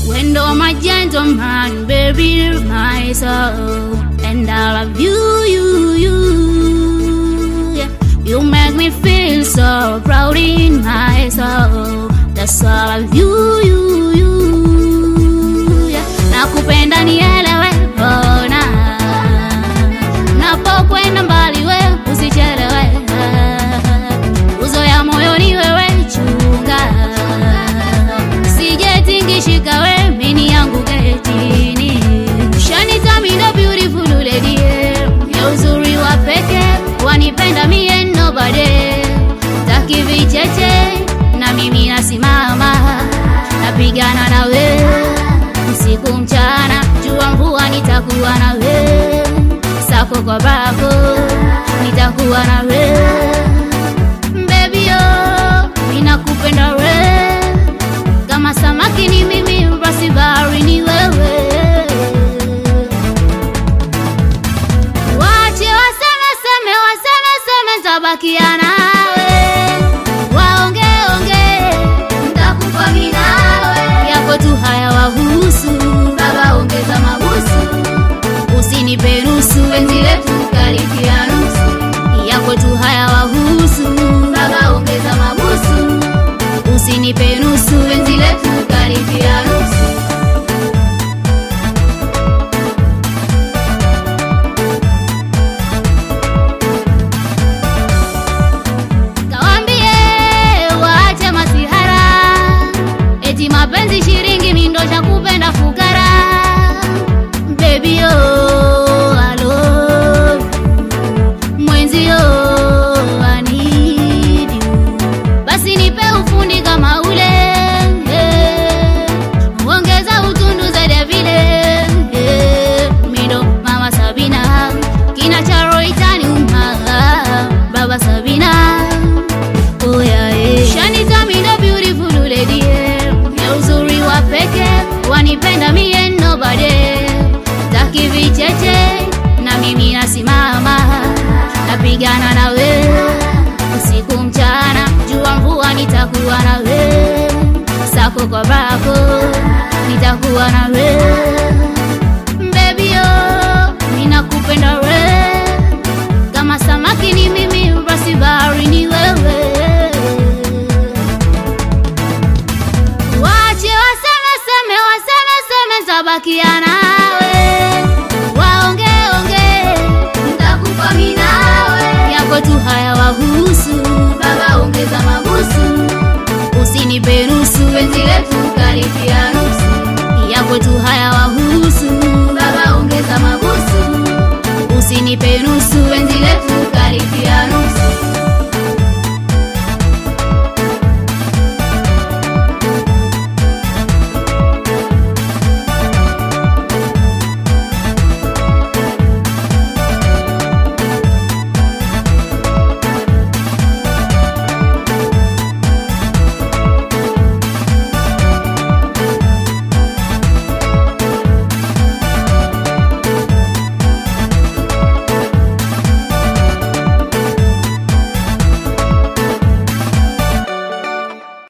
Wendo my gentleman, baby, my soul, and I love you, you, you. Yeah. You make me feel so proud in my soul. That's all of you, you, you. Yeah. Nakupenda nielewe, bona napokwenda mbali, we usichelewe. Uzoya moyoni wewe chunga, sijetingishika we mini yangu getini. Shanita mindo beautiful lady, ya uzuri wa peke wanipenda mie nobody, taki vicheche na mimi nasimama napigana na we usiku mchana, jua mvua, nitakuwa na we sako kwa bako, nitakuwa na we baby, oh, ninakupenda we kama samaki ni mimi, basi bahari ni wewe. Wache waseme seme, waseme seme, ntabakia nawe, waonge onge, ntakufa mimi nawe, yako tu haya wahusu, baba ongeza mabusu, usinipe nusu, penzi letu karibia nusu, yako tu haya wahusu, baba ongeza mabusu, usinipe nusu, penzi letu karibia nusu. Kawambie waache masihara, eti mapenzi shiringi mindo cha kupenda fukara. Baby oh, I love you. Mwenzi oh, I need you. Basi nipe ufundi kama ule eh. Ongeza utundu zaidi ya vile eh. Mindo mama Sabina kina cha roitani uma baba Sabina Oh yeah, yeah. Shanita mindo beautiful lady yeah. Ya uzuri wa peke wanipenda mie nobody taki vicheche na mimi nasimama napigana na we usiku mchana jua mvua nitakuwa na we sako kwa bako nitakuwa na we baby oh ninakupenda we kama samaki ni mimi basi bahari ni wewe Wache waseme seme waseme seme ntabakia nawe waonge onge ntakufa mimi nawe yako tu haya wahusu baba ongeza mabusu usinipe nusu penzi letu